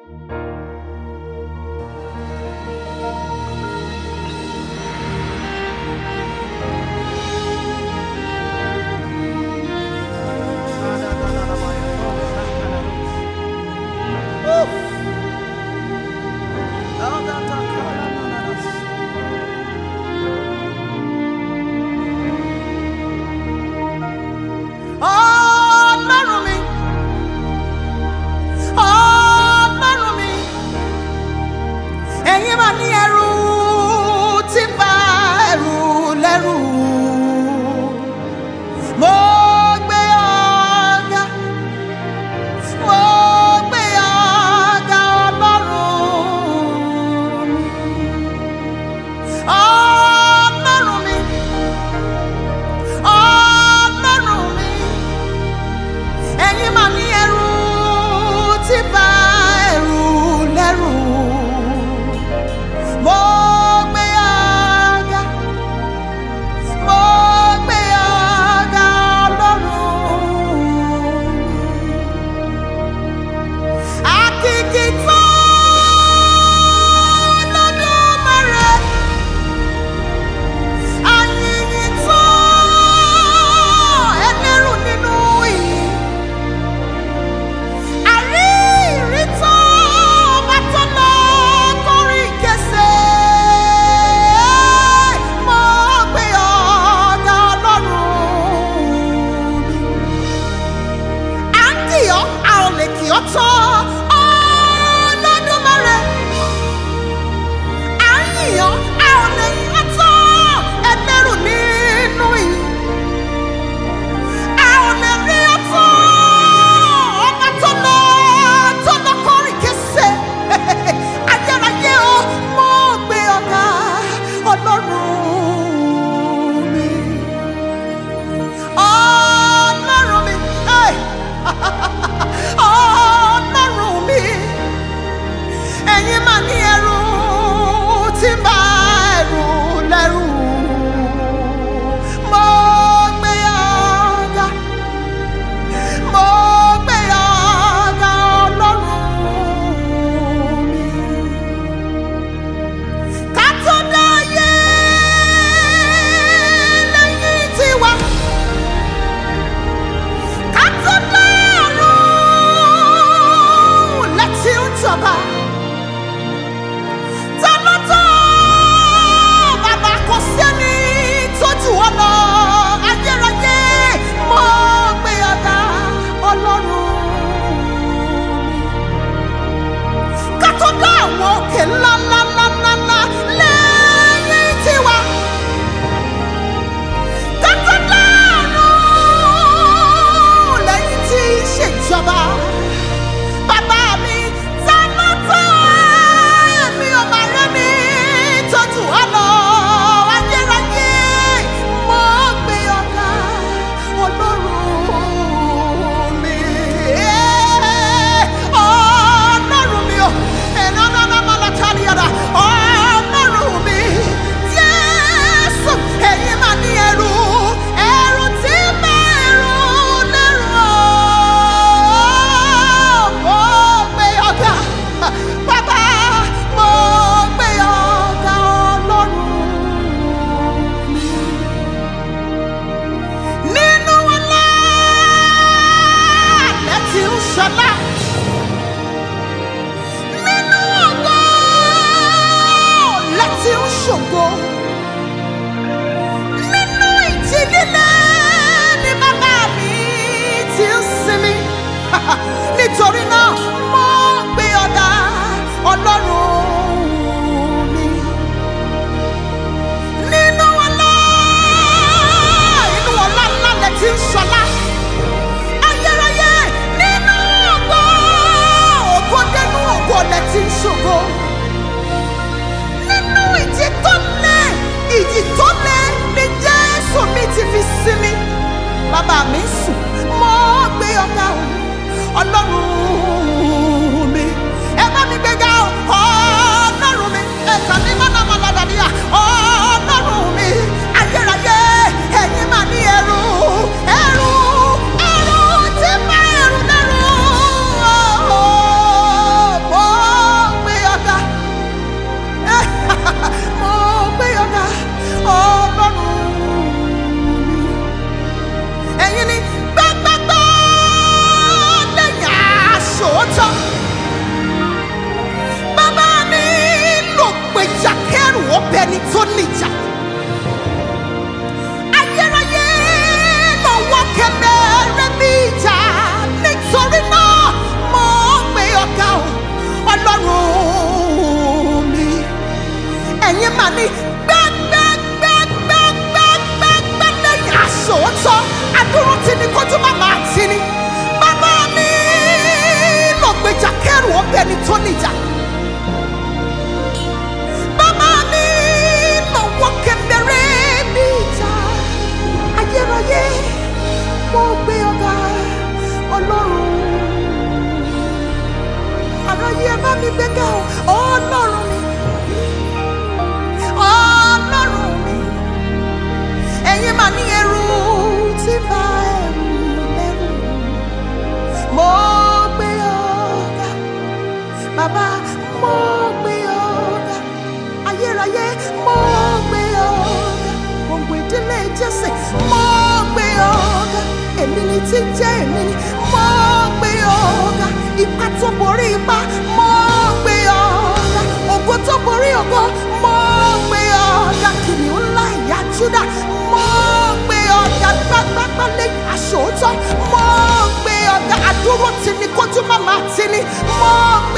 Ọlọ́run mi, Ọlọ́run mi, tó níjà. ayérayé lọ́wọ́ kẹmẹ́rẹ́ mi ìjà nítorí náà mo gbé ọ̀gá o ọlọ́run mi ẹ̀yin mà ní gbẹ́gbẹ́gbẹ́gbẹ́gbẹ́gbẹ́ lẹ́yìn àṣòótọ́ adúró tí ni kójú má máa tì ní. bàbá mi lọ gbèjà kẹrù ọbẹ̀ ni tó níjà. bàbá mi lọ wọ kẹmẹrẹ mi ìjà. ayérayé mo gbé ọ̀gá ọlọ́run. àráyé ẹ bá mi gbéga o ọlọ́run mi ọlọ́run mi ẹ̀yin mà ní ẹrù tí bá ẹrù lẹ́rù mo gbé ọ̀gá bàbá mo gbé ọ̀gá ayérayé mo gbé ọ̀gá gbogbo ìdílé jésè mo gbé ọ̀gá èmi ni tí ń jẹ́ èmi ni mo gbé ọ̀gá ipa tó borí ipa mo gbé ọ̀gá ògo tó borí ògo mo gbé ọ̀gá kìnìún ńlá ìyá júdà mo gbé ọ̀gá gbágbágbá lẹ́yìn aṣòótọ́ mo gbé ọ̀gá àdúró tì ní kójú má máa tì ní mo